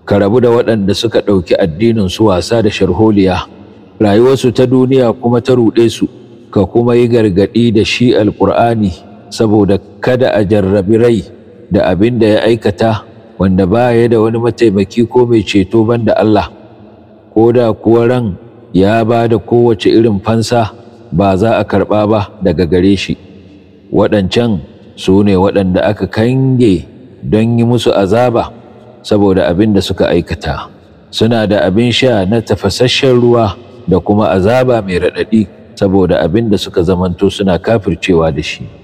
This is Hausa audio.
ka rabu da waɗanda suka ɗauki addinin su wasa da sharholiya rayuwarsu ta duniya kuma ta ruɗe su ka kuma yi gargaɗi da shi alƙur'ani saboda kada a jarrabi rai da abin da ya aikata wanda ba ya da wani mataimaki ko mai ceto banda Allah ko da kuwa ran ya ba da kowace irin fansa ba za a karɓa ba daga gare shi waɗancan su ne waɗanda aka kange don yi musu azaba saboda abin da suka aikata suna da abin sha na tafasasshen ruwa da kuma azaba mai raɗaɗi saboda abin da suka zamanto suna kafircewa da shi